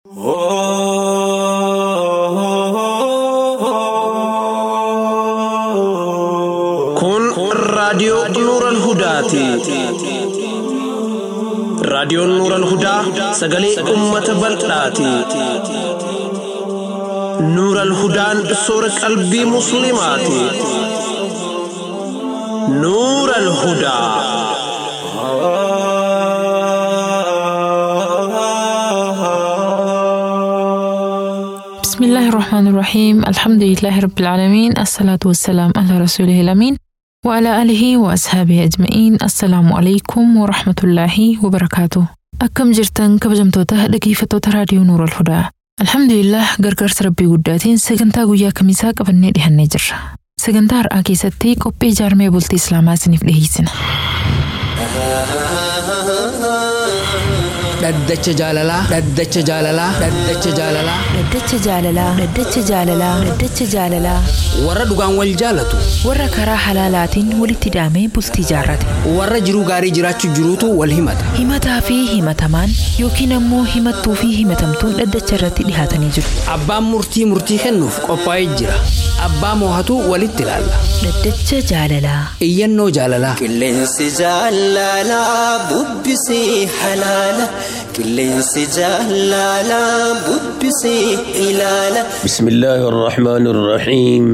Kun raadiyoo Nuural Hudaati. Raadiyoon Nuural Hudaa sagalee uummata bal'aati. Nuural Hudaan soora qalbii Musliimaati. Nuural Hudaa. بسم الله الرحمن الرحيم الحمد لله رب العالمين الصلاة والسلام على رسوله الأمين وعلى آله وأصحابه أجمعين السلام عليكم ورحمة الله وبركاته أكم جرتن كبجمتوتا dhaggeeffattoota raadiyoo Nuur al-Hudaa Alhamdulillah gargaarsa rabbii guddaatiin sagantaa guyyaa kamisaa qabannee dhihannee jirra. Sagantaa har'aa keessatti qophii ijaarmee bultii Islaamaa isiniif dhiyeessina. Dhaddacha jaalalaa. Dhaddacha jaalalaa. Dhaddacha jaalalaa. Dhaddacha jaalalaa. Dhaddacha jaalalaa. Dhaddacha jaalalaa. Warra dhugaan wal jaalatu. Warra karaa halaalaatiin walitti hidhamee bultii jaarrate. Warra jiruu gaarii jiraachuu jiruutu wal himata. Himataa fi himatamaan yookiin ammoo himattuu fi himatamtuun dhaddacha irratti dhihaatanii jiru. Abbaan murtii murtii kennuuf qophaa'ee jira. Abbaa moohatu walitti ilaalla. Dhaddacha jaalalaa. Iyyannoo jaalalaa. Qilleensi jaalalaa bubbisii halaala. Qilleensi jaalalaa bubbisii ilaala. بسم الله الرحمن الرحيم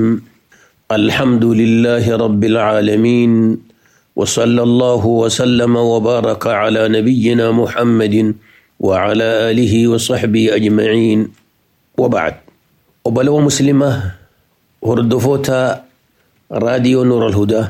الحمد لله رب العالمين وصلى الله وسلم وبارك على نبينا محمد وعلى آله وصحبه أجمعين وبعد وبلو مسلمة هردفوتا راديو نور الهدى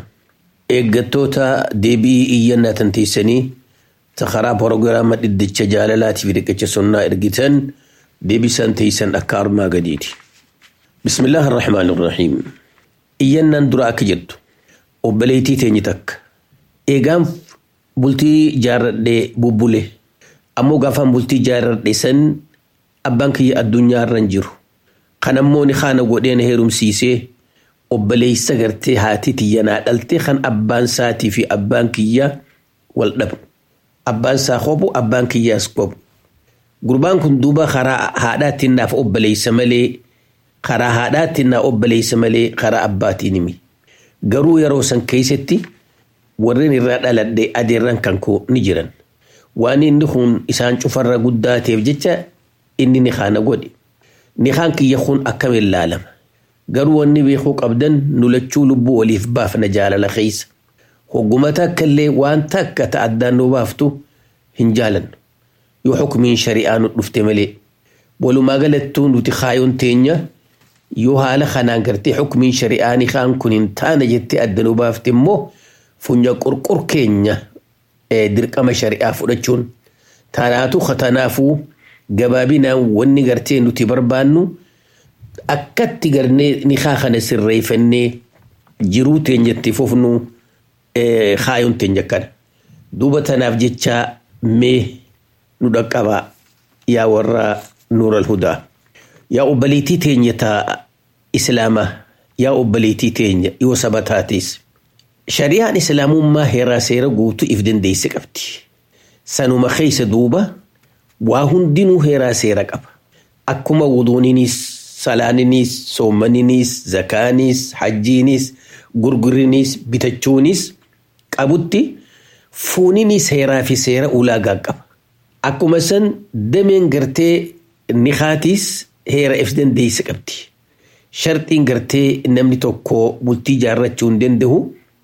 إيجاتوتا ديبي إيانا تنتيسني تخرا بروغراما ددتش جالالات في دكتش سنة إرجتن ديبي سنتيسن أكار ما قديتي بسم الله الرحمن الرحيم إيانا دراك جد وبليتي تينيتك إيغام بلتي جار دي بوبولي أمو غافان بلتي جار دي سن أبانكي الدنيا رنجرو kanammooni kaana godheen heerumsiisee obboleessa gartee haati tiyyanaa dhaltee kan abbaan saatii fi abbaan kiyyaa wal dhabu. Abbaan isaa qobu abbaan kiyyaas qobu. Gurbaan kun duuba karaa haadhaatiin naaf obboleessa malee karaa haadhaatiin naa obboleessa malee karaa abbaatiin himi. Garuu yeroo san keessatti warreen irraa dhaladhe adeerran kan koo ni jiran. Waan inni kun isaan cufarra guddaa ta'eef jecha inni ni kaana godhe. ni kaan kiyya kun akkam ilaalama garuu wanni beekuu qabdan nulachuu lubbuu waliif baafna jaalala keessa hogguma takka illee waan takka ta'addaan nu baaftu hin jaalannu yoo xukumiin shari'aa nu dhufte malee walumaa galattuu nuti kaayoon teenya yoo haala kanaan gartee xukumiin shari'aa ni kaan kun hin taane jettee adda nu baafte immoo funya qurqur keenya dirqama shari'aa fudhachuun taanaatu katanaafuu gabaabinaan wanni gartee nuti barbaannu akkatti garnee nikaa kana sirreeffannee jiruu teenyatti fufnu kaayoon teenya kana. Duuba tanaaf jecha mee nu dhaqqabaa yaa warra nuural hudaa. Yaa obboleettii teenya taa islaamaa yaa obboleettii teenya yoo saba taates. Shari'aan islaamummaa heeraa seera guutuu if dandeesse qabdi. Sanuma keessa duuba waa hundinuu heeraa seera qaba. Akkuma wuduuninis, salaaninis, soomaninis, zakaaniis, hajjiinis, gurgurinis, bitachuunis qabutti fuuninis heeraa fi seera ulaagaa qaba. Akkuma san dameen gartee nikaatiis heera if dandeesse qabdi. Sharxiin gartee namni tokko bultii jaarrachuu hin danda'u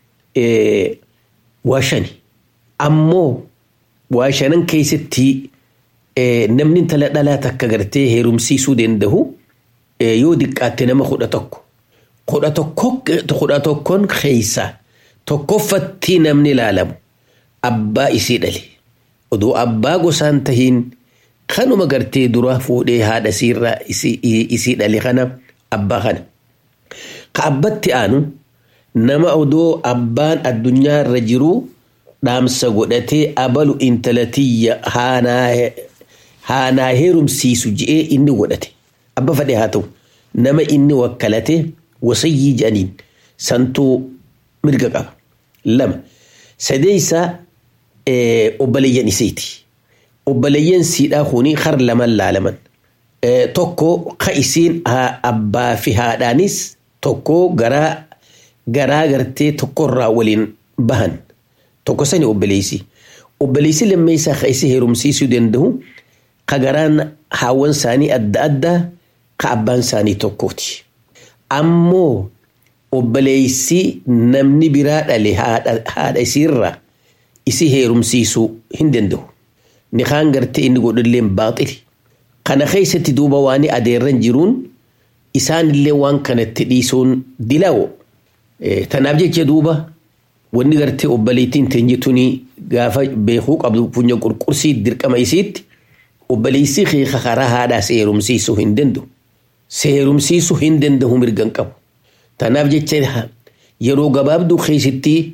waa shani. Ammoo waa shanan keessatti namni intala dhalaa takka gartee heerumsiisuu danda'u yoo diqqaatte nama kudha tokko. Kudha tokkoon keessa tokkoffatti namni ilaalamu abbaa isii dhale. Odoo abbaa gosaan tahiin kanuma gartee dura fuudhee haadha isiirraa isii dhale kana abbaa kana. Ka abbatti aanu nama odoo abbaan addunyaa irra jiru dhaamsa godhatee abalu intalatiyya haanaa heerumsiisu je'ee inni godhate. Abba fadhe haa ta'u nama inni wakkalate wasayyii jedhaniin santuu mirga qaba. Lama sadeessaa obboleeyyan isiiti. Obboleeyyan siidhaa kuni har laman laalaman. tokko ka isiin abbaa fi haadhaanis tokko garaa garaa gartee tokkorraa waliin bahan tokko sani obboleessi. Obboleessi lammeessaa ka isi heerumsiisuu danda'u ka garaan haawwan isaanii adda addaa ka abbaan isaanii tokkooti. Ammoo obboleessi namni biraa dhale haadha isiirraa isi heerumsiisuu hin danda'u. Nikaan gartee inni godhulleen baaxili. Kana keessatti duuba waan adeerran jiruun isaanillee waan kanatti dhiisuun dilaawo. Tanaaf jecha duuba wanni gartee obboleettiin teenyituun gaafa beekuu qabdu funya qurqursii dirqama isiitti obboleessi keeka karaa haadhaa seerumsiisuu hin danda'u. Seerumsiisuu hin danda'u mirgan qabu. Tanaaf jecha yeroo gabaabduu keessatti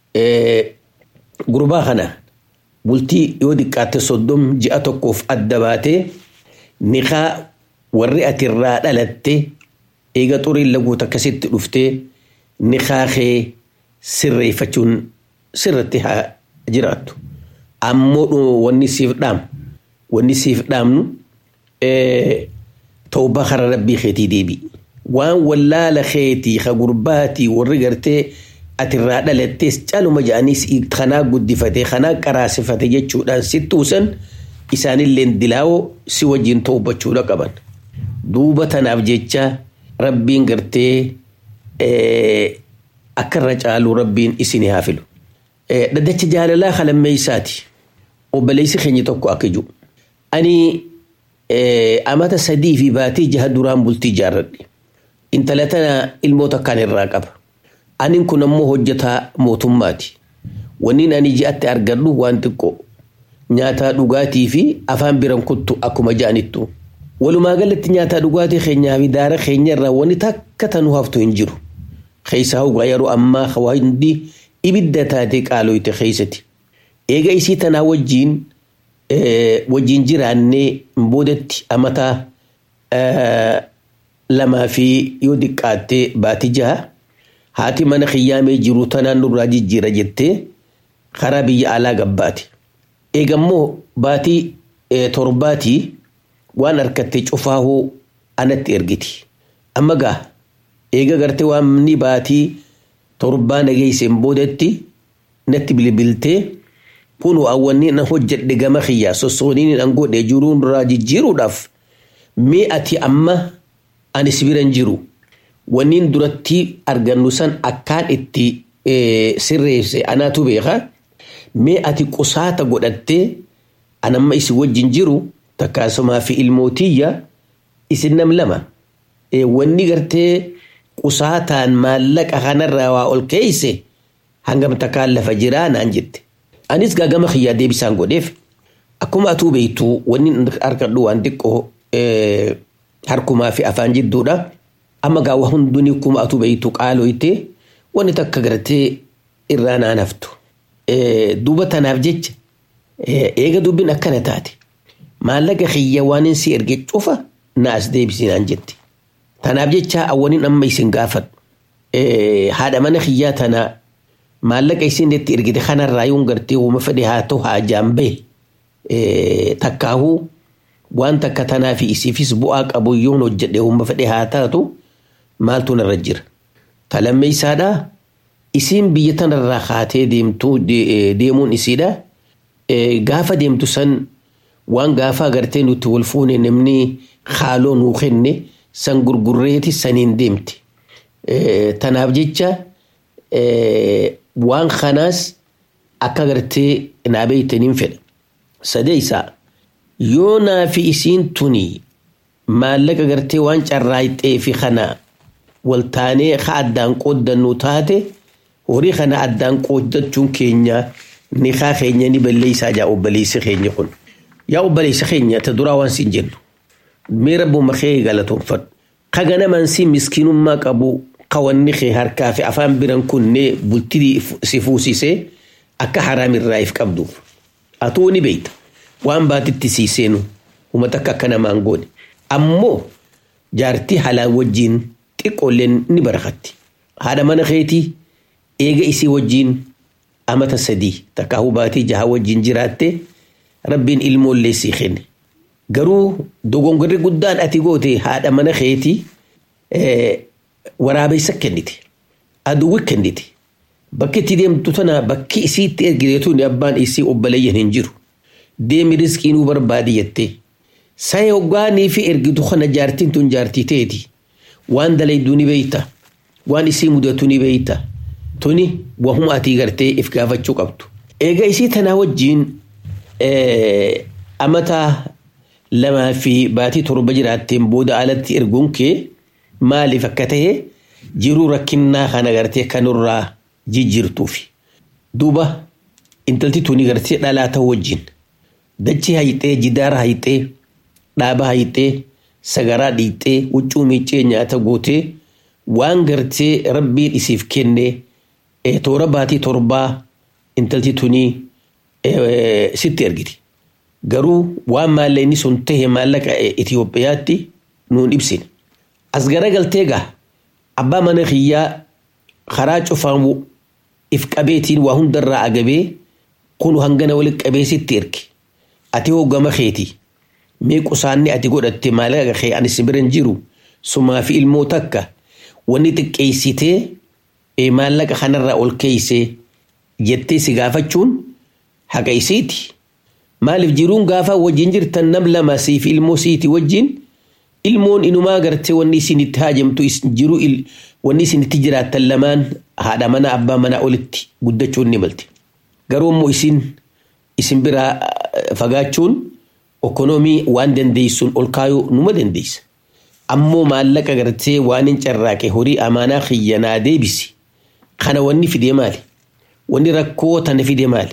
gurbaa kana bultii yoo xiqqaatte soddom ji'a tokkoof adda baatee niqaa warri ati irraa dhalatte eega xuriin laguut akkasitti dhuftee niqaa kee sirreeffachuun sirratti haa jiraattu. Ammoo wanni siif dhaamu wanni siif dhaamnu tawbaa kara rabbii keetii deebi'i. Waan wallaala keetii ka gurbaatii warri gartee ati irraa dhalattees caluma jedhaniis kanaa guddifatee kanaa qaraasifate jechuudhaan si tuusan isaanillee dilaawoo si wajjin tawbachuudha qaban. Duuba tanaaf jecha rabbiin gartee akka irra caaluu rabbiin isin haa filu. Dhaddacha jaalalaa kalammeessaati. Obboleessi keenya tokko akka jiru. Ani amata sadii fi baatii jaha duraan bultii ijaarradhe. Intala tana ilmoota akkaan irraa qaba. Anin kun ammoo hojjetaa mootummaati. Wanni ani ji'atti argadhu waan xiqqoo. Nyaataa dhugaatii fi afaan biran kuttu akkuma ja'anittu. Walumaa galatti nyaataa dhugaatii keenyaa fi daara keenya irraa wanni takka tanuu haftu hin jiru. Keessaa hogaa yeroo ammaa hundi ibidda taatee qaaloyte keessatti. Eega isii tanaa wajjiin wajjiin jiraannee boodatti amataa lamaa fi yoo xiqqaattee baatii jaha haati mana kiyyaamee jiru tanaan nurraa jijjiira jettee karaa biyya alaa gabbaate. Eegammoo baatii torbaatii waan harkattee cufaahuu anatti ergiti. Amma gaa eega gartee waan ni baatii torbaa nageesseen boodatti natti bilbiltee kun awwanni na hojjedhe gama kiyyaa sossooniin an godhe jiruun irraa jijjiiruudhaaf mee ati amma anis biran jiru wanniin duratti argannu san akkaan itti sirreesse anaatu beeka mee ati qusaata godhattee anamma isin wajjin jiru takkaasumaa fi ilmootiyya isin nam lama wanni gartee qusaataan maallaqa kanarraa waa ol keeyse hangam takkaan lafa jiraa naan jette. Anis gaagama kiyyaa deebisaan godheef akkuma atuu beektu wanni argadhu waan xiqqoo harkumaa fi afaan jidduudha. Amma gaawwa hunduni akkuma atuu beektu qaaloyte wanni takka gartee irraa naan haftu. Duuba tanaaf jecha eega dubbiin akkana taate maallaqa kiyya waan si erge cufa na as deebisinaan jette. Tanaaf jecha awwaniin amma isin gaafadhu. Haadha mana kiyyaa tana maallaqa isin itti ergite kanarraa yoon gartee uuma fedhe haa ta'u haa jaambee takkaahuu waan takka tanaa fi isiifis bu'aa qabu yoon hojjedhe uuma fedhe haa taatu maaltu narra jira. Talammeessaadhaa isiin biyya tanarraa kaatee deemtuu deemuun isiidha. Gaafa deemtu san waan gaafa agartee nuti wal fuune namni haaloo nuu kenne san gurgurreeti saniin deemte. Tanaaf jecha waan kanaas akka gartee naa beeytaniin fedha. Sadeessaa yoo naa fi isiin tuni maallaqa gartee waan carraayxee fi kana waltaanee ka addaan qooddannu taate horii kana addaan qooddachuun keenya ni kaa keenya ni balleessaa jaa obboleessi keenya kun. Yaa obboleessi keenya ta duraa waan siin jennu. Mee rabbuma kee galatoonfadhu. Ka ganamaan si miskiinummaa qabu qawanni kee harkaa fi afaan biran kunnee bultii si fuusisee akka haraamirraa if qabduuf. Atuu ni beeyta. Waan baatitti sii seenu uummata akka akka namaan goone. Ammoo jaartii halaan wajjiin xiqqoolleen ni barakatti. Haadha mana keetii eega isii wajjiin amata sadii takkaahuu baatii jaha wajjiin jiraatte rabbiin ilmoollee sii kenne. Garuu dogongorri guddaan ati goote haadha mana keetii waraabessa kennite. Aduwwi kennite. Bakki itti deemtu tana bakki isii itti ergiteetu abbaan isii obboleeyyan hin jiru. Deemi riskii nuu barbaadi jettee. Saya hoggaanii fi ergitu kana jaartiin tun jaartii teeti. Waan dalayduu ni beeyta. Waan isii mudatu ni beeyta. Tuni wahuma atii gartee if gaafachuu qabdu. Eega isii tanaa wajjiin amata lamaa fi baatii torba jiraatteen booda alatti erguun kee maaliif akka ta'e jiruu rakkinnaa kana gartee kanurraa jijjiirtuufi. Duuba intalti tuni gartee dhalaa ta'uu wajjin dachii hayixee jidaara hayixee dhaaba hayixee sagaraa dhiixee huccuu miiccee nyaata gootee waan gartee rabbiin isiif kenne toora baatii torbaa intalti tunii sitti ergiti. Garuu waan maallaqni sun tahe maallaqa Itoophiyaatti nuun ibsine. As garagaltee gaa abbaa mana kiyyaa karaa cufaan if qabeetiin waa hundarraa agabee kun hangana walitti qabee sitti erge. Ati hoggama keeti. Mee qusaanni ati godhatte maallaqa kee ani si biran jiru sumaa fi ilmoo takka wanni xiqqeessitee maallaqa kanarraa ol keeysee jettee si gaafachuun haqa isiiti. Maaliif jiruun gaafa wajjin jirtan nam lama siif ilmoo siiti wajjin ilmoon inumaa gartee wanni isin itti haajamtu jiru wanni isin itti jiraattan lamaan haadha mana abbaa manaa olitti guddachuun ni malte. Garuu immoo isin isin biraa fagaachuun okonoomii waan dandeessuun ol kaayuu numa dandeessa. Ammoo maallaqa gartee waan hin carraaqe horii amaanaa xiyyanaa deebisi. Kana wanni fidee maali? Wanni rakkoo tana fidee maali?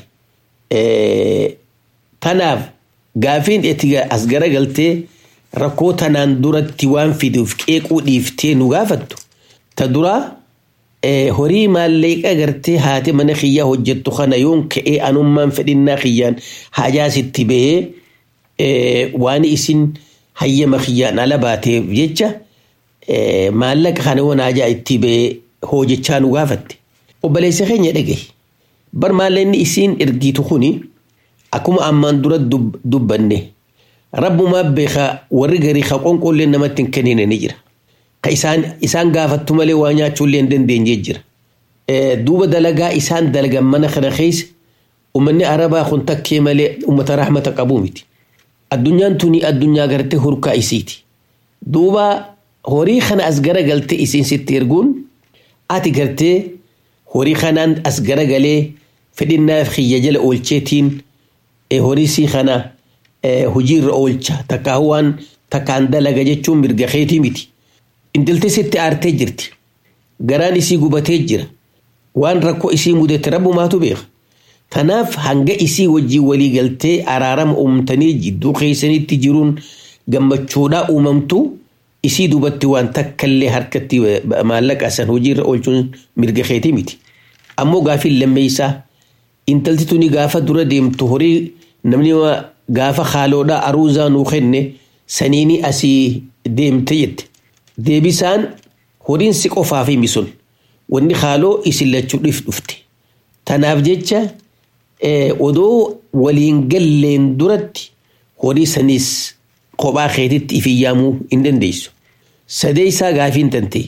Tanaaf gaafiin itti as garagaltee rakkoo tanaan duratti waan fiduuf qeequu dhiiftee nu gaafattu. Ta duraa horii maallaqa gartee haati mana kiyyaa hojjettu kana yoon ka'ee anummaan fedhinnaa kiyyaan hajaa sitti bahee waan isin hayyama kiyyaan ala baateef jecha maallaqa kana waan hajaa itti bahee hojjechaa nu gaafatte. Obboleessa keenya dhagaye. Bar maallaqni isiin ergitu kuni akkuma ammaan dura dubbanne rabbumaa beeka warri garii ka qonqollee namatti hin kennine ni jira. Ka isaan gaafattu malee waa nyaachuullee hin dandeenye jira. Duuba dalagaa isaan dalagan mana kana keessa uummanni arabaa kun takkee malee uummata rahmata qabuu miti. Addunyaan tuni addunyaa gartee hurkaa isiiti. Duuba horii kana as garagaltee isiin sitti erguun ati gartee horii kanaan as garagalee fedhinnaaf kiyya jala oolcheetiin horii sii kana hojiirra oolcha takkaa waan takkaan dalaga jechuun mirga keetii miti. Intalti sitti aartee jirti. Garaan isii gubatee jira. Waan rakkoo isii mudate rabbumaatu beeka. Kanaaf hanga isii wajjii walii galtee araarama uumtanii jidduu keessanitti jiruun gammachuudhaa uumamtu isii dubatti waan takkallee harkatti maallaqa san hojiirra oolchuun mirga keetii miti. Ammoo gaafiin lammeessaa intalti tuni gaafa dura deemtu horii namni gaafa haaloodhaa aruuzaa nuu kenne saniini asii deemte jette. Deebisaan horiin si qofaaf himi sun wanni haaloo isin lachuu dhufte. Tanaaf jecha odoo waliin galleen duratti horii saniis kophaa keetitti ifiyyaamuu hin dandeessu. Sadeessaa gaafiin tante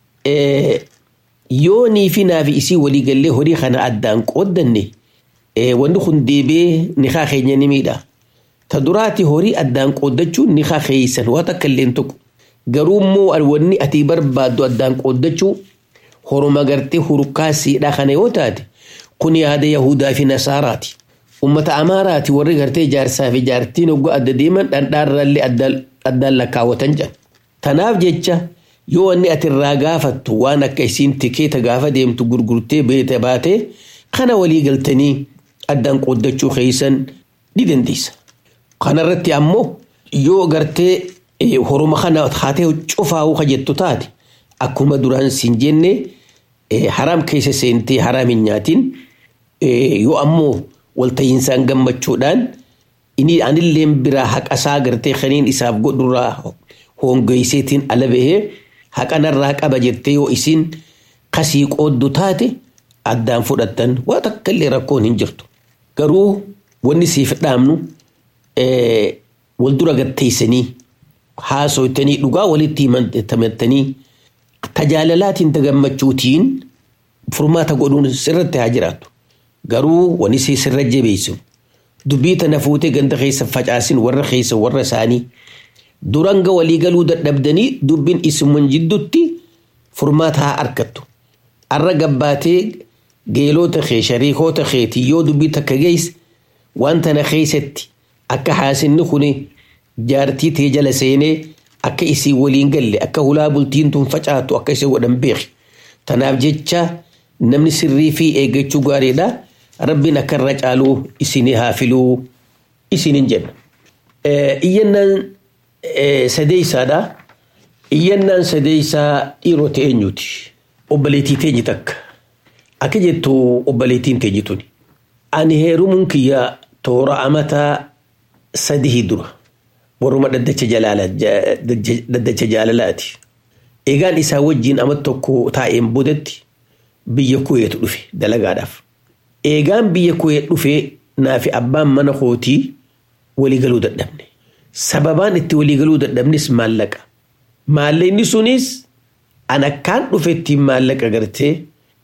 yoo nii fi naafi isii walii gallee horii kana addaan qooddanne wanni kun deebee nikaa keenya ni miidha. Ta duraati horii addaan qooddachuun nikaa keeysan waa takka illee tokko. Garuu immoo wanni ati barbaaddu addaan qooddachuu horuma gartee hurkaa siidhaa kana yoo taate kun yaada Yahudaa fi Nasaaraati. Uummata Amaaraati warri gartee jaarsaa fi jaartiin hoggoo adda deeman dhandhaarraallee addaan lakkaawwatan jedhan. Tanaaf jecha yoo wanni ati irraa gaafattu waan akka isiin tikeeta gaafa deemtu gurgurtee beete baate kana walii galtanii addaan qooddachuu keeysan ni dandeessa. Kanarratti ammoo yoo gartee horuma kana haatee cufaa'uu ka jettu taate akkuma duraan siin jenne haraam keessa seentee haraam hin nyaatin yoo ammoo walta'iinsaan gammachuudhaan inni anilleen biraa haqasaa gartee kaniin isaaf godhurraa hongeesseetiin ala bahee haqanarraa qaba jettee yoo isin kasii qooddu taate addaan fudhattan waa takka illee rakkoon hin jirtu. Garuu wanni siif dhaamnu wal dura gatteessanii haasoytanii dhugaa walitti himattanii tajaalalaatiin tagammachuutiin furmaata godhuun sirratti haa jiraatu. Garuu wani si sirra jabeessu dubbii tana fuutee ganda keessa facaasin warra keessa warra isaanii duranga walii galuu dadhabdanii dubbiin isuman jidduutti furmaata haa argattu. Arra gabbaatee geelota kee shariikoota keetii yoo dubbii takka geesse waan tana keessatti akka haasinni kuni jaartii tee jala seenee akka isii waliin galle akka hulaa bultiin tun facaatu akka isii godhan beeki. Tanaaf jecha namni sirrii fi eeggachuu gaariidha. Rabbiin akka irra caaluu isinii haa filuu isiniin jenna. Iyyannaan sadeessaadha. Iyyannaan sadeessaa dhiirota eenyuti? Obboleettii teenye takka. Akka jettu obboleettiin teenye tuni. Ani heerumuun kiyya toora amataa sadii dura. Warruma dhaddacha jaalalaati. Eegaan isaa wajjin ama tokko taa'een boodatti biyya kuweetu dhufe dalagaadhaaf. Eegaan biyya kuweet dhufe naafi abbaan mana kootii waliigaluu dadhabne. Sababaan itti waliigaluu dadhabnes maallaqa. Maallaqni sunis an akkaan dhufetti maallaqa gartee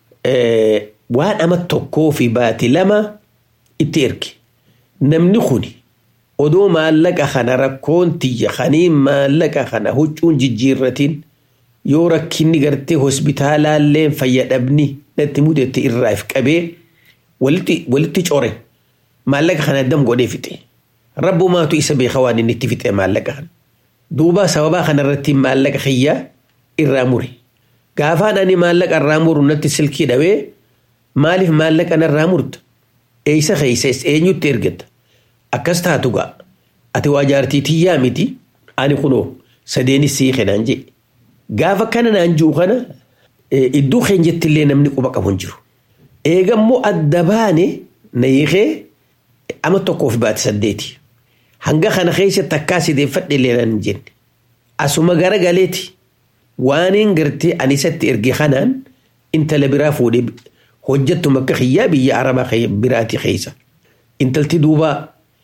waan ama tokkoo fi baati lama itti erge. Namni kuni odoo maallaqa kana rakkoon tiyya kaniin maallaqa kana huccuun jijjiirratiin yoo rakkinni gartee hospitaalaallee fayyadhabni natti mudate irraaf qabee walitti core maallaqa kana dam godhee fixe. Rabbumaatu isa beeka waan inni itti fixe maallaqa kana. Duuba sababaa kanarratti maallaqa kiyya irraa mure. Gaafaan ani maallaqa irraa muru natti silkii dhawee maaliif maallaqa narraa murta? Eeysa keeysa eenyutti ergata? Akkas taatu gaa. Ati waa jaartii tiyyaa miti. Ani kunoo sadeenis sii kenaan jee. Gaafa kana naan jiru kana iddoo keenyattillee namni quba qabu hin jiru. Eegammoo adda baane na hiikee ama tokkoof baate saddeeti. Hanga kana keessatti akkaa sideeffadhe illee naan jenne. Asuma gara galeeti waaniin gartee ani isatti erge kanaan intala biraa fuudhee hojjettu makka kiyyaa biyya arabaa biraati keessa. Intalti duuba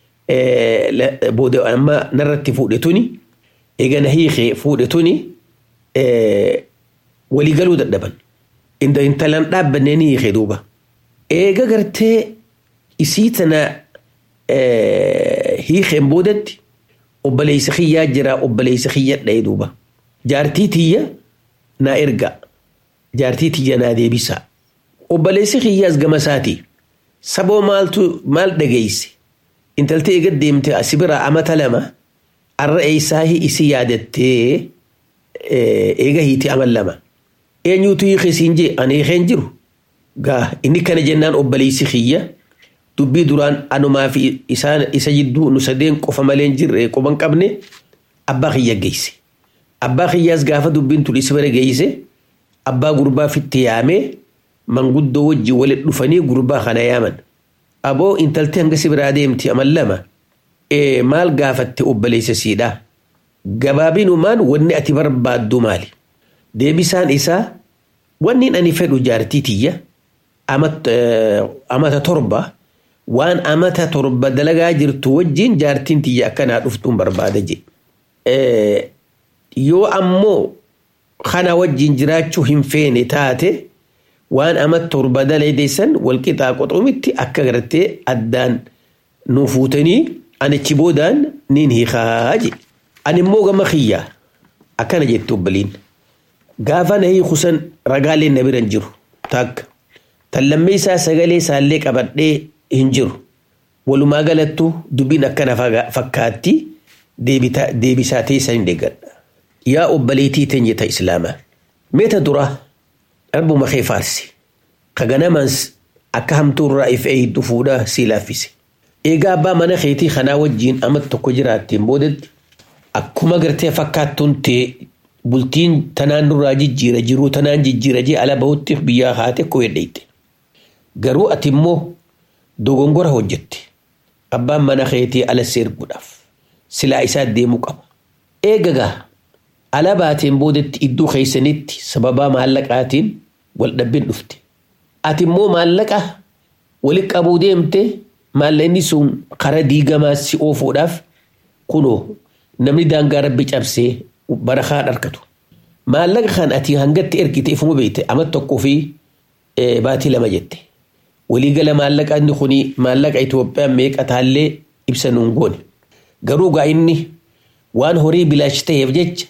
booda amma narratti fuudhe tuni eegana hiikee fuudhe tuni waliigaluu dadhaban. Intalan dhaabbannee ni hiikee duuba. Eega gartee isii tana hiikeen boodatti obboleessa kiyyaa jira obboleessa kiyya dha'ee duuba. Jaartii tiyya naa erga. Jaartii tiyya naa deebisa. Obboleessi kiyyaas gama isaati. Saboo maaltu maal dhageesse? Intaltee eega deemte asi biraa amata lama arra eessaa isi yaadattee eega hiiti amal lama. Eenyuutu hiike siin jee ani hiikeen jiru. Gaa inni kana jennaan obboleessi kiyya dubbii duraan anumaa fi isa jidduu nu sadeen qofa malee hin jirre qoban qabne abbaa kiyya geesse. Abbaa kiyyaas gaafa dubbiin tun isa bira geesse abbaa gurbaa fitti yaamee manguddoo wajjin walitti dhufanii gurbaa kana yaaman. Aboo intaltee hanga si biraa deemti amal lama maal gaafatte obboleessa siidhaa. Gabaabinumaan wanni ati barbaaddu maali? Deebisaan isaa wanni ani fedhu jaartii tiyya amata torba waan amata torba dalagaa jirtu wajjin jaartiin tiyya akkanaa dhuftuun barbaada je. Yoo ammoo kana wajjin jiraachuu hin feene taate waan amata torba dalaydeessan walqixaa qoxumitti akka gartee addaan nu fuutanii anichi boodaan niin hiikaa je. Ani immoo gama kiyyaa akkana jette obboliin. Gaafa na hiikusan ragaaleen na bira hin jiru takka. Tallammee isaa sagalee isaallee qabadhee hin jiru. Walumaa galattu dubbiin akkana fakkaatti deebisaa teessan hin deeggadha. Yaa obboleettii teenya ta Islaamaa. Meeta duraa dharbuma kee faarsi. Ka ganamaans akka hamtuurraa if eeyiddu fuudhaa sii laaffise. Eegaa abbaa mana keetii kanaa wajjin amata tokko jiraatteen boodatti akkuma gartee fakkaattuun ta'e bultiin tanaan nurraa jijjiira jiruu tanaan jijjiira jee ala bahutti biyyaa haate koo hedheeyte. Garuu ati immoo dogongora hojjette. Abbaan mana keetii ala seerguudhaaf silaa isaa deemuu qaba. Eegagaa ala baateen boodatti iddoo keessanitti sababaa maallaqaatiin wal dhabbiin dhufte. Ati immoo maallaqa walitti qabuu deemte maallaqni sun karaa diigamaa si oofuudhaaf kunoo namni daangaa rabbi cabsee barakaa dharkatu. Maallaqa kan ati hangatti ergite ifuma beekte amma tokkoo fi baatii lama jette. Waliigala maallaqa inni kuni maallaqa Itoophiyaan meeqa taallee ibsa nuun goone. Garuu gaa inni waan horii bilaash ta'eef jecha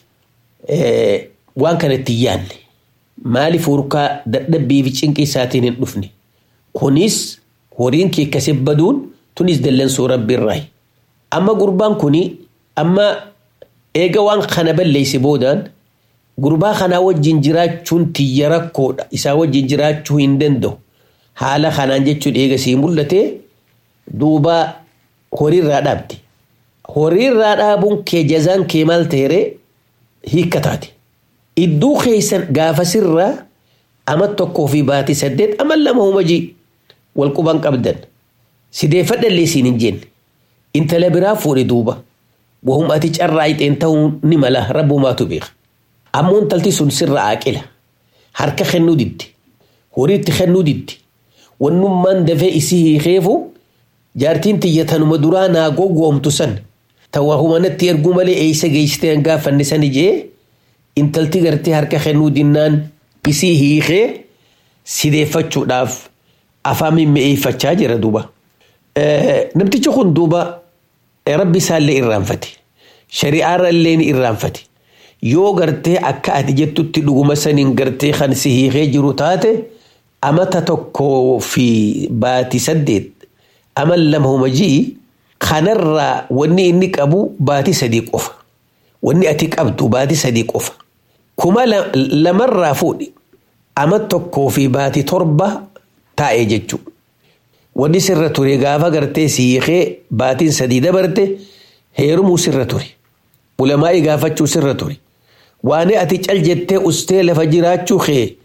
waan kanatti hin yaadne. Maaliif urkaa dadhabbii fi cinqii isaatiin hin dhufne? Kunis horiin kee akkasii baduun tunis dallansuu rabbi irraayi. Amma gurbaan kuni amma eega waan kana balleesse boodaan gurbaa kanaa wajjin jiraachuun tiyya rakkoodha. Isaa wajjin jiraachuu hin danda'u. Haala kanaan jechuun eega sii mul'ate duuba horiirraa dhaabde. Horiirraa dhaabuun kee jazaan kee maal ta'ere hiikka taate. Iddoo keessan gaafa sirraa ama tokkoo fi baatii saddeet ama lama humajii wal quban qabdan. Sideeffadhallee siin hin jenne. Intala biraa fuudhe duuba. Wahum ati carraa ixeen ta'uu ni mala rabbumaatu beeka. Ammoo intalti sun sirra aaqila. Harka kennuu didde. Horiitti kennuu didde. Wannummaan dafee isii hiikeefu jaartiin xiyyatanuma duraa naa gowwoomtu san. Tawaa humanatti erguu malee eeysa geessitee gaafanne sani jee intalti gartee harka kennuu dinnaan isii hiikee sideeffachuudhaaf afaan mimmi'eeffachaa jira duuba. Namtichi kun duuba rabbi isaallee irraanfate. Shari'aarra illee ni irraanfate. Yoo gartee akka ati jettutti dhuguma saniin gartee kan si hiikee jiru taate amata tokkoo fi baatii saddeet ama lama humajii kanarraa wanni inni qabu baatii sadii qofa. Wanni ati qabdu baatii sadii qofa. Kuma lamarraa fuudhi ama tokkoo fi baatii torba taa'ee jechuudha. Wanni sirra ture gaafa gartee si hiikee baatiin sadii dabarte heerumuu sirra ture. Ulamaa'ii gaafachuu sirra ture. Waan ati cal jettee ustee lafa jiraachuu kee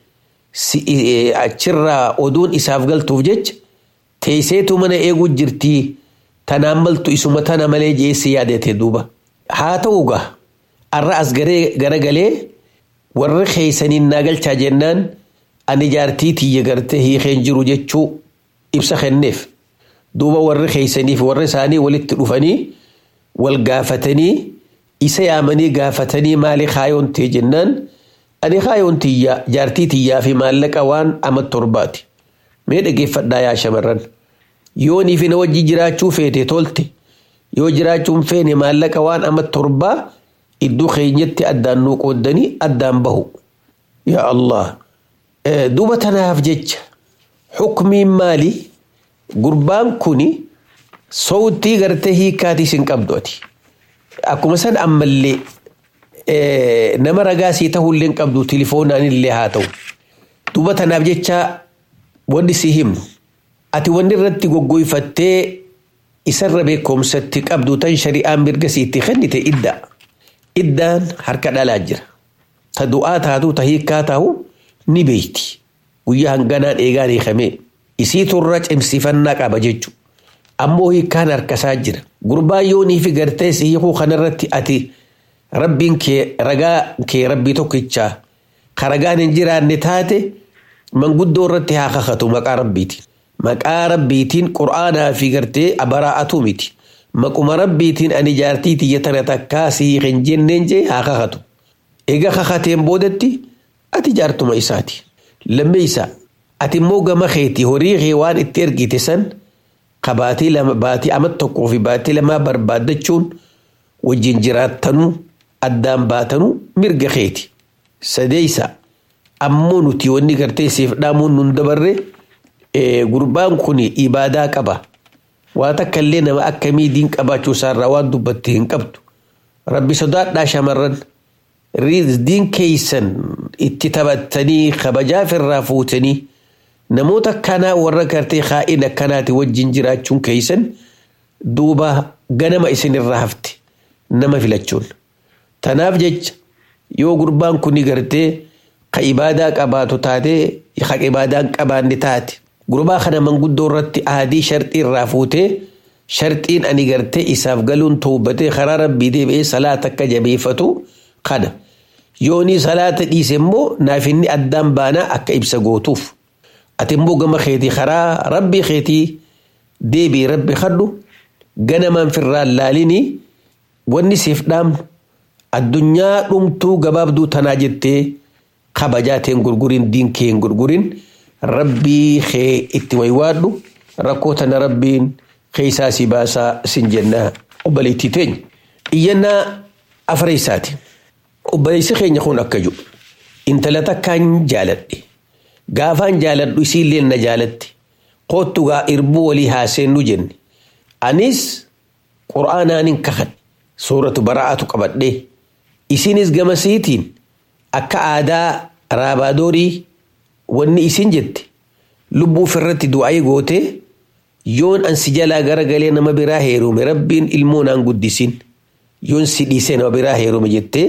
achirraa oduun isaaf galtuuf jecha teesseetu mana eeguu jirtii tanaan maltu isuma tana malee jeessi yaadate duuba. Haa ta'u gaa arra as garagalee warri keeysaniin naa galchaa jennaan ani jaartii tiyya gartee hiikeen jiru jechuu ibsa kenneef. Duuba warri keeysaniif warri isaanii walitti dhufanii wal gaafatanii isa yaamanii gaafatanii maali kaayoon ta'e jennaan ani kaayoon tiyyaa jaartii tiyyaa fi maallaqa waan ama torbaati. Mee dhageeffadhaa yaa shamarran. Yoo niifi na wajji jiraachuu feete tolte yoo jiraachuun feene maallaqa waan ama torbaa iddoo keenyatti addaan nuu qooddanii addaan bahu. Yaa Allah. Duuba tanaaf jecha xukmiin maali? Gurbaan kuni sowtii gartee hiikkaatiis hin qabdu ati. Akkuma san ammallee nama ragaa sii ta'ullee hin qabdu tilifoonaan illee haa ta'u. Duuba tanaaf jecha wanni si himnu. Ati wanni irratti goggoyfattee isarra beekumsatti qabdu tan shari'aan mirga siitti kennite iddaa. Iddaan harka dhalaa jira. Ta du'aa taatu ta hiikkaa taa'u ni beeyti. Guyyaa hanganaan eegaan hiikamee. Isii turra cimsifannaa qaba jechuudha. Ammoo hiikkaan harkasaa jira. Gurbaan yoonii fi gartee si hiikuu kanarratti ati rabbiin kee ragaa kee rabbii tokkichaa ka ragaan hin jiraanne taate manguddoo irratti haa kakatu maqaa rabbiitiin. Maqaa rabbiitiin qura'aanaa fi gartee abaraa'atu miti. Maquma rabbiitiin ani jaartii tiyya tana takkaa si hiikin jenneen jee haa kakatu. Egaa kakateen boodatti ati jaartuma isaati. Lammeeysaa ati immoo gama keetii horii kee waan itti ergite san ka baatii lama baatii ama tokkoo fi baatii lamaa barbaaddachuun wajjin jiraattanuu addaan baatanuu mirga keeti. Sadeeysa ammoo nuti wanni gartee siif dhaamuun nun dabarre gurbaan kun ibaadaa qaba. Waa takka illee nama akkamii diin qabaachuu isaarraa waan dubbatte hin qabdu. Rabbi sodaadhaa shamarran diin keeysan itti taphattanii kabajaaf irraa fuutanii namoota akkanaa warra gartee kaa'in akkanaati wajjin jiraachuun keeysan duuba ganama isinirraa hafte nama filachuun. Tanaaf jecha yoo gurbaan kun gartee ka ibaadaa qabaatu taate ka ibaadaan qabaanne taate gurbaa kana manguddoo irratti aadii sharxii irraa fuutee sharxiin ani gartee isaaf galuun tuubbatee karaa rabbii deebi'ee salaata akka jabeeffatu kana. Yoonii salaata dhiise immoo naaf inni addaan baanaa akka ibsa gootuuf. Ati immoo gama keetii karaa rabbii keetii deebii rabbi kadhu ganamaan firraan laalinii wanni siif dhaamnu addunyaa dhumtuu gabaabduu tanaa jettee kabajaateen gurgurin diinkeen gurgurin rabbii kee itti waywaadhu rakkoo tana rabbiin keeysaa si baasaa sin jennaa obboleettii teenya iyyannaa afreessaati obboleessi keenya kun akka jiru intala takkaan jaaladhe gaafaan jaaladhu isiillee na jaalatti koottugaa irbuu walii haaseennu jenne anis qur'aanaanin kakadhe suuratu bara'aatu qabadhe isinis gamasiitiin akka aadaa raabaadorii wanni isin jette lubbuu ofirratti du'aa goote yoon ansi jalaa garagalee nama biraa heerume rabbiin ilmoo naan guddisin yoon si dhiisee nama biraa heerume jettee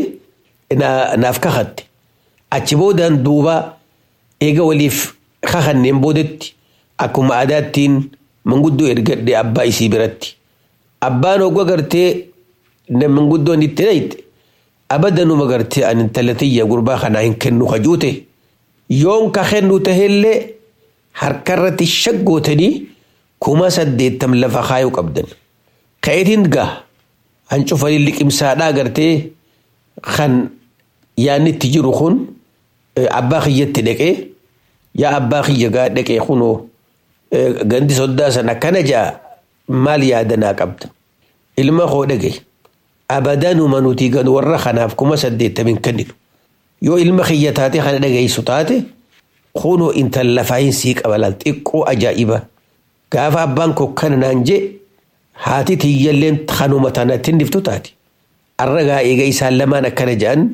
naaf kakatte achi boodaan duuba eega waliif kakanneen boodetti akkuma aadaattiin manguddoo ergadhe abbaa isii biratti abbaan hogga gartee manguddoon itti dhayte abadanuma gartee ani intalatiyya gurbaa kanaa hin kennu kajuute yoon ka kennu tahellee harkarratti shaggootanii kuma saddeettam lafa kaayuu qabdan ka'eetiin gaa hancufanii liqimsaadhaa gartee kan yaannitti jiru kun abbaa kiyyatti dhaqee yaa abbaa kiyya gaa dhaqee kunoo gandi soddaa sana akkana jaa maal yaadanaa qabda ilma koo dhage abadanuma nuti gan warra kanaaf kuma saddeettamin kenninu yoo ilma kiyya taate kana dhageessu taate kunoo intal lafaayin sii qabalal xiqqoo ajaa'iba gaafa abbaan koo kana naan jee haati tiyyalleen kanuma tanatti niftu taate arragaa eega isaan lamaan akkana jedhan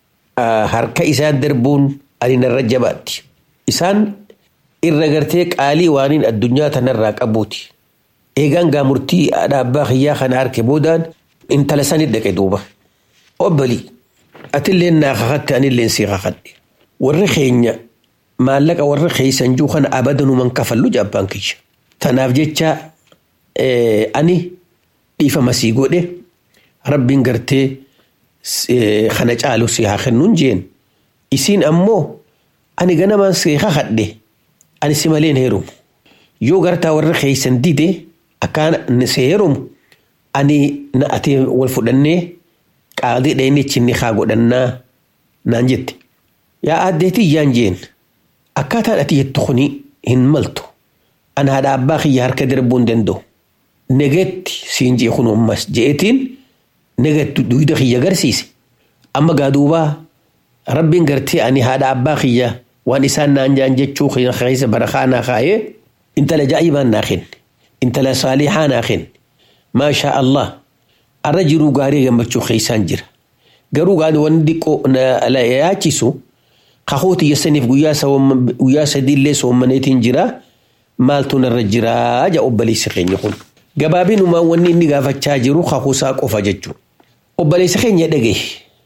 harka isaan darbuun ani narra jabaatti isaan irra gartee qaalii waaniin addunyaa tanarraa qabuuti eegaan gaa murtii abbaa kiyyaa kana harke boodaan intala sanii dhaqe duuba obbalii atilleen naa kakatte anilleen sii kakadhe warri keenya maallaqa warra keeysan juu kana abadanuman kafallu jaabbaan kiyya tanaaf jecha ani dhiifama sii godhe rabbiin gartee kana caalu si haa kennuun jeen isiin ammoo ani ganamaan si kakadhe ani si maleen heerumu yoo gartaa warra keeysan dide akkaan si heerumu ani na ati wal fudhannee qaadii dhayni chinni haa godhannaa naan jette yaa addeetii yaan jeen akkaataan ati jettu kuni hin maltu ana haadha abbaa kiyya harka darbuu hin danda'u negeetti siin jee kun ammas je'etiin negeetti duyda kiyya garsiise amma gaa duubaa rabbiin gartee ani haadha abbaa kiyya waan isaan naan jaan jechuu keessa barakaa naa kaayee intala jaa'ibaan naa kenne intala saalihaa naa kenne maashaa allah arra jiruu gaarii gammachuu keessaan jira garuu gaani wanni diqqoo na yaachisu kakooti yessaniif guyyaa sadiillee soommaneetiin jira maaltu narra jiraa ja obboleessi keenya kun gabaabinumaan wanni inni gaafachaa jiru kakuusaa qofa jechuudha obboleessi keenya dhagaye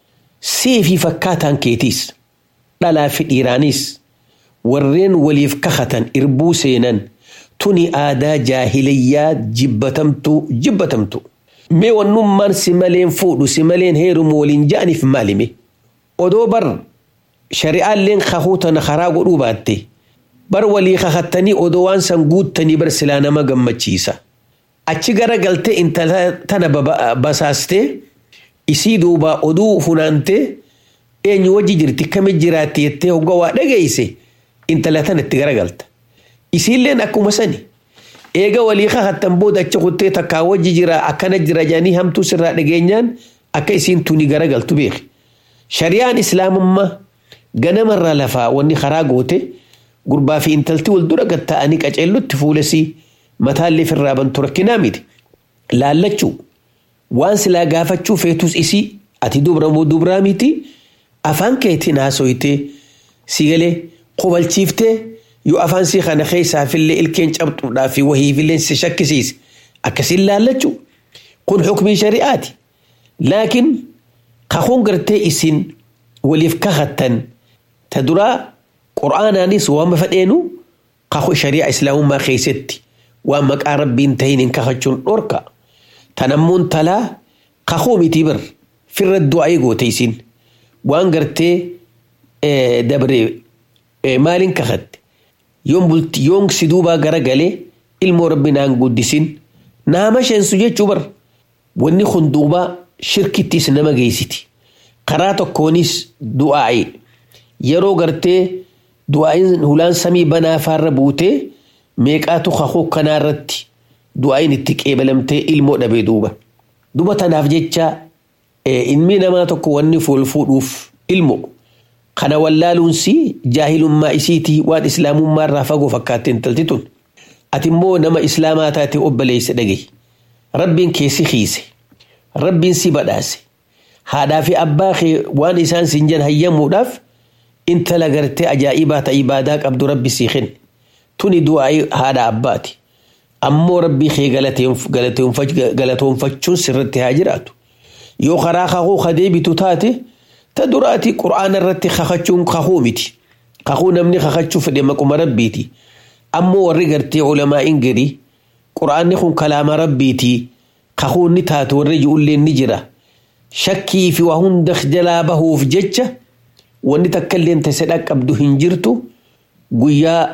seefii fakkaataan keetiis dhalaa fi dhiiraanis warreen waliif kakatan irbuu seenan tuni aadaa jaahiliyyaa jibbatamtu jibbatamtu mee wannummaan si maleen fuudhu si maleen heerumu waliin ja'aniif maalime odoo bar shari'aalleen kakuu tana karaa godhuu baatte bar walii kakattanii odoo waan san guuttanii bar silaa nama gammachiisa achi gara galtee intala tana basaastee isii duubaa oduu funaantee eenyu wajji jirti kami jiraatti jettee hogga waa dhageeyse intala tana itti garagalta isiilleen akkuma sani eega walii kakattan booda achi kuttee takkaa wajji jira akkana jira jedhanii hamtuu sirraa dhageenyaan akka isiin tuni garagaltu beeki shari'aan islaamummaa ganamarraa lafaa wanni karaa goote gurbaa fi intalti wal dura gatta'anii qaceellutti fuulesii mataallee firraa bantu rakkinaa miti laallachuu waan silaa gaafachuu feetus isii ati dubra moo dubraa miti afaan keetiin haasoytee si galee qobalchiiftee yoo afaan sii kana keessaafillee ilkeen cabxuudhaa fi wahiifillee si shakkisiise akkasiin laallachuu kun xukmii shari'aati laakiin kakuun gartee isin waliif kakattan ta duraa qur'aanaanis waan fadheenu kakuu shari'aa islaamummaa keessatti waan maqaa rabbiin tahin hin kakachuun dhorka tanammuun talaa kakuu miti bir firra du'aa goote isin waan gartee dabre maaliin kakatte yoon bulti yoon si duubaa gara galee ilmoo rabbi naan guddisin naama sheensu jechuu bar wanni kun duubaa shirkittis nama geessiti. Karaa tokkoonis du'aa'i. Yeroo gartee du'aa'iin hulaan samii banaa faarra buutee meeqaatu kakuu kanaarratti du'aa'iin itti qeebalamtee ilmoo dhabee duuba. Duba tanaaf jecha ilmi namaa tokko wanni fool fuudhuuf ilmo. Kana wallaaluunsi jaahilummaa isiitii waan islaamummaa irraa fagoo fakkaattee intalti tun. Ati immoo nama islaamaa taate obboleessa dhagahi. Rabbiin keessi hiise. Rabbiin si badhaase. Haadhaa fi abbaa kee waan isaan siin jedhan hayyamuudhaaf intala gartee ajaa'ibaa ta'e ibaadaa qabdu rabbi sii kenne. Tuni du'aa haadha abbaati. Ammoo rabbii kee galatoonfachuun sirratti haa jiraatu. Yoo karaa kakuu ka deebitu taate ta duraati qura'aana irratti kakachuun kakuu miti. Kakuu namni kakachuu fedhe maquma rabbiiti. Ammoo warri gartee ulamaa'iin gadi qura'aanni kun kalaama rabbiiti. Kakuu ni taatu warri ijoollee ni jira. Shakkii fi waa hunda jalaa bahuuf jecha wanni takka illee tasedha qabdu hin jirtu guyyaa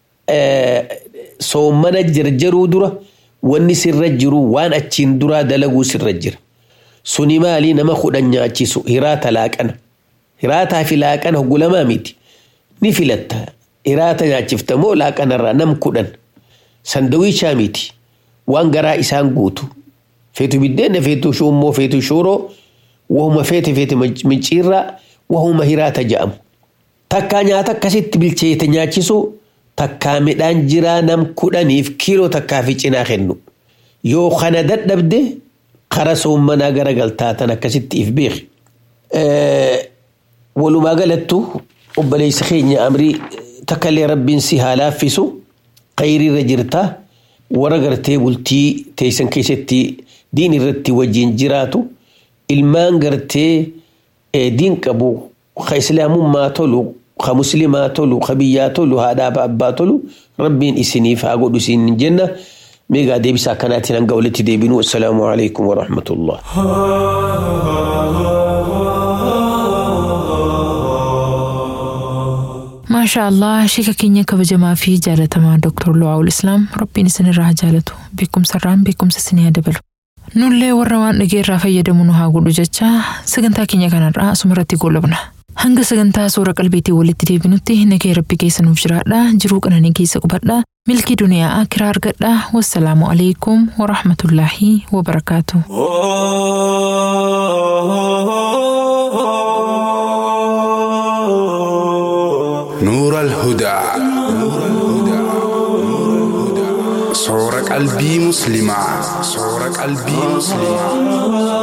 soommana jarjaruu dura wanni sirra jiru waan achiin duraa dalaguu sirra jira. Suni maali nama kudhan nyaachisu hiraata laaqana. Hiraataa fi laaqana hoggulamaa miti. Ni filatta. Hiraata nyaachifta moo laaqanarraa nam kudhan. Sandawiichaa miti. Waan garaa isaan guutu. Feetu biddeena feetu shummoo feetu shooroo wahuma feete feete micciirraa wahuma hiraata jedhamu. Takkaa nyaata akkasitti bilcheete nyaachisu takkaa midhaan jiraa nam kudhaniif kiiloo takkaa fi cinaa kennu. Yoo kana dadhabde kara soommanaa garagaltaa tan akkasitti if beeki. Walumaa galattu obboleessa keenya amrii takkallee rabbiin si haa laaffisu khayriirra jirta warra gartee bultii teessan keessatti diin irratti wajjin jiraatu ilmaan gartee diin qabu ka islaamummaa tolu ka muslimaa tolu ka biyyaa tolu haadhaa abbaa tolu rabbiin isiniif haa godhu isin jenna. ميغا ديبسا كانت ننقى ولتي ديبنو السلام عليكم ورحمة الله ما شاء الله شيكا كينيا كبجما في جالة مع دكتور لواء الإسلام ربي نسن الراه جالته بكم سران بكم سسنيا دبلو nullee warra waan dhageerraa fayyadamu nu haa godhu jecha sagantaa keenya kanarraa asumarratti goolabna. Hanga sagantaa suura qalbiitii walitti deebinutti nagee rabbi keessa nuuf jiraadha jiruu qananii keessa qubadha milkii duniyaa akiraa argadha wassalaamu alaikum warahmatullaahi wabarakaatu. نور الهدى صور قلبي مسلمة صور قلبي مسلمة